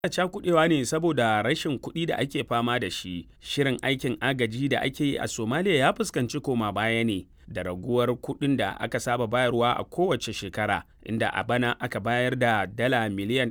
cakudewa ne saboda rashin kuɗi da ake fama da shi. Shirin aikin agaji da ake yi a Somalia ya fuskanci koma baya ne da raguwar kuɗin da aka saba bayarwa a kowace shekara, inda a bana aka bayar da dala miliyan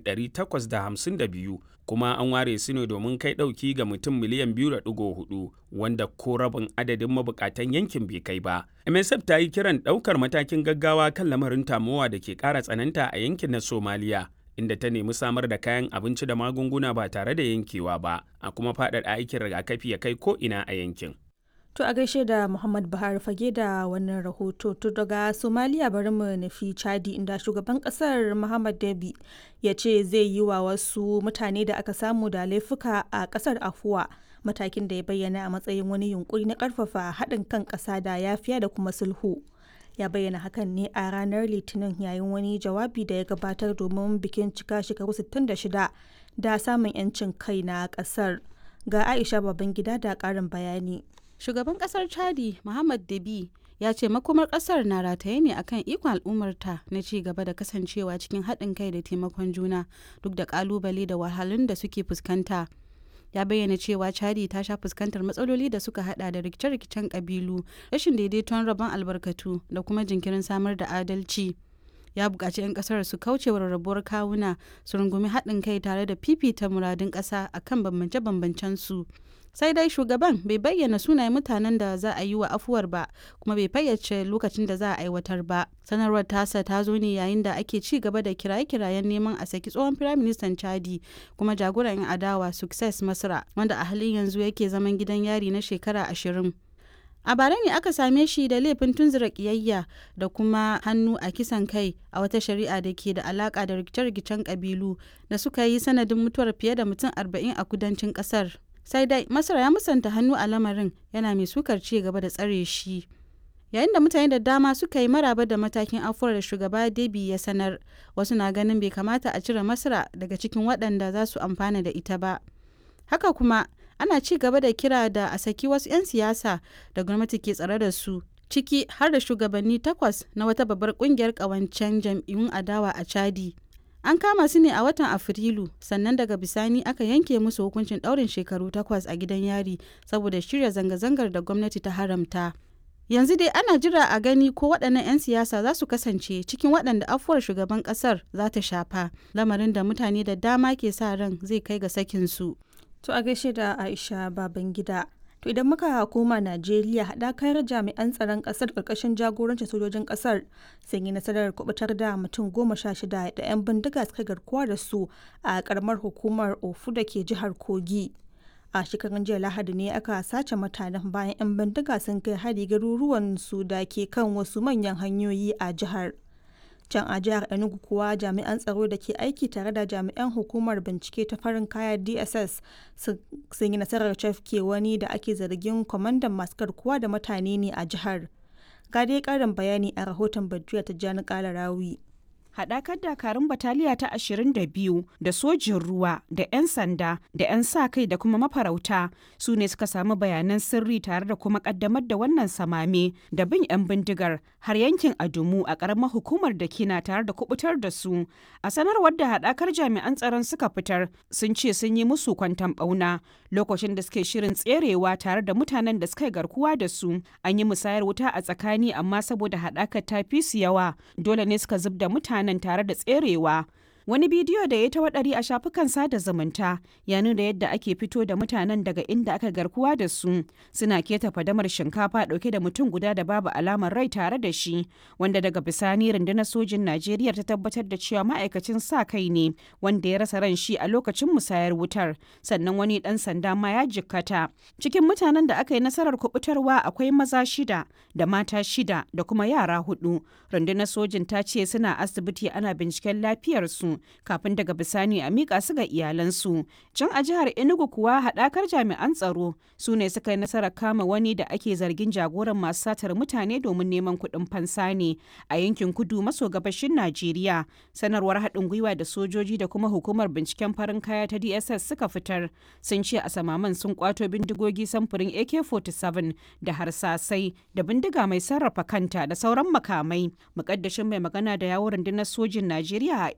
852 kuma an ware su ne domin kai ɗauki ga mutum miliyan 2.4 wanda ko rabin adadin mabukatan yankin bai kai ba. MSF ta yi kiran ɗaukar matakin gaggawa kan lamarin tamowa da ke ƙara tsananta a yankin na Somalia. inda ta nemi samar da kayan abinci da magunguna ba tare da yankewa ba a kuma faɗaɗa aikin rigakafi ya kai ko ina a yankin. To a gaishe da Muhammad Buhari fage da wannan rahoto to daga Somalia bari mu nufi Chadi inda shugaban kasar Muhammad Dabi ya ce zai yi wa wasu mutane da aka samu da laifuka a kasar afuwa matakin da ya bayyana a matsayin wani yunkuri na karfafa haɗin kan ƙasa da yafiya da kuma sulhu. ya bayyana hakan ne a ranar litinin yayin wani jawabi da ya gabatar domin bikin cika shekaru 66 da samun 'yancin kai na kasar ga aisha babangida da karin bayani shugaban kasar chadi muhammad dabi ya ce makomar kasar na rataye ne akan ikon al'ummarta na ci gaba da kasancewa cikin haɗin kai da taimakon juna duk da kalubale da wahalhalun da suke fuskanta ya bayyana cewa chadi ta sha fuskantar matsaloli da suka hada da rikice-rikicen kabilu rashin daidaiton rabon albarkatu da kuma jinkirin samar da adalci ya buƙaci 'yan ƙasar su kauce wa rarrabuwar kawuna su rungumi haɗin kai tare da fifita muradun ƙasa akan bambance-bambancen su sai dai shugaban bai bayyana sunayen mutanen da za a yi wa afuwar ba kuma bai fayyace lokacin da za a aiwatar ba sanarwar tasa ta zo ne yayin da ake ci gaba da kiraye-kirayen neman a saki tsohon firaministan chadi kuma jagoran 'yan adawa success masra wanda a halin yanzu yake zaman gidan yari na shekara ashirin a bara ne aka same shi da laifin tunzura kiyayya da kuma hannu a kisan kai a wata shari'a da ke da alaka da rikice-rikicen kabilu da suka yi sanadin mutuwar fiye da mutum arba'in a kudancin kasar sai dai masar ya musanta hannu a lamarin yana mai sukar ci gaba da tsare shi yayin da mutane da dama suka yi maraba da matakin afuwar da shugaba debi ya sanar wasu na ganin bai kamata a cire masara daga cikin waɗanda za su amfana da ita ba haka kuma ana ci gaba da kira da a saki wasu 'yan siyasa da gwamnati ke tsare da su ciki har da shugabanni takwas na wata babbar kungiyar ƙawancen jam'iyyun adawa a chadi An kama su ne a watan Afrilu, sannan daga bisani aka yanke musu hukuncin ɗaurin shekaru takwas a gidan yari saboda shirya zanga-zangar da gwamnati ta haramta. Yanzu dai ana jira a gani ko waɗannan 'yan siyasa za su kasance cikin waɗanda afuwar shugaban ƙasar za ta shafa, lamarin da mutane da dama ke sa ran zai kai ga sakinsu. To a gaishe da Aisha Babangida. To idan muka koma Najeriya haɗakar jami'an tsaron ƙasar ƙarƙashin jagorancin sojojin ƙasar sun yi nasarar kubutar da mutum goma sha shida da 'yan bindiga suka garkuwa da su a ƙaramar hukumar Ofu da ke jihar Kogi. A shekarun jiya Lahadi ne aka sace mutanen bayan 'yan bindiga sun kai hari garuruwan su da ke kan wasu manyan hanyoyi a jihar. can a jihar enugu kuwa jami'an tsaro da ke aiki tare da jami'an hukumar bincike ta farin kaya dss sun yi nasarar cafke wani da ake zargin kwamandan masu garkuwa da mutane ne a jihar ga dai karin bayani a rahoton bajuya ta jani kala rawi haɗakar dakarun bataliya ta 22 da sojin ruwa da 'yan sanda da 'yan sa kai da kuma mafarauta su ne suka samu bayanan sirri tare da kuma ƙaddamar da wannan samame da bin 'yan bindigar har yankin adumu a ƙaramar hukumar da kina tare da kubutar da su a sanarwar da haɗakar jami'an tsaron suka fitar sun ce sun yi musu kwantan ɓauna lokacin da suke shirin tserewa tare da mutanen da suka garkuwa da su an yi musayar wuta a tsakani amma saboda haɗakar ta fi su yawa dole ne suka zub da mutane nan tare da tserewa. Wani bidiyo da ya ta waɗari a shafukan sada zumunta ya nuna yadda ake fito da mutanen daga inda aka garkuwa da su suna keta fadamar shinkafa ɗauke da mutum guda da babu alamar rai tare da shi wanda daga bisani rundunar sojin Najeriya ta tabbatar da cewa ma'aikacin sa kai ne wanda ya rasa ran shi a lokacin musayar wutar sannan wani ɗan sanda ma ya jikkata. Cikin mutanen da aka yi nasarar kubutarwa akwai maza shida da mata shida da kuma yara hudu. Rundunar sojin ta ce suna asibiti ana binciken lafiyarsu kafin daga bisani a miƙa su ga iyalansu. Can a jihar Enugu kuwa haɗakar jami'an tsaro su ne suka yi nasarar kama wani da ake zargin jagoran masu satar mutane domin neman kuɗin fansa ne a yankin kudu maso gabashin Najeriya. Sanarwar haɗin gwiwa da sojoji da kuma hukumar binciken farin kaya ta DSS suka fitar sun ce a samaman sun kwato bindigogi samfurin AK-47 da harsasai da bindiga mai sarrafa kanta da sauran makamai. Mukaddashin mai magana da yawon rundunar sojin Najeriya a Enugu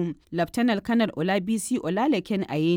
Laftanar Kanar Olabisi Olalekin Ayeni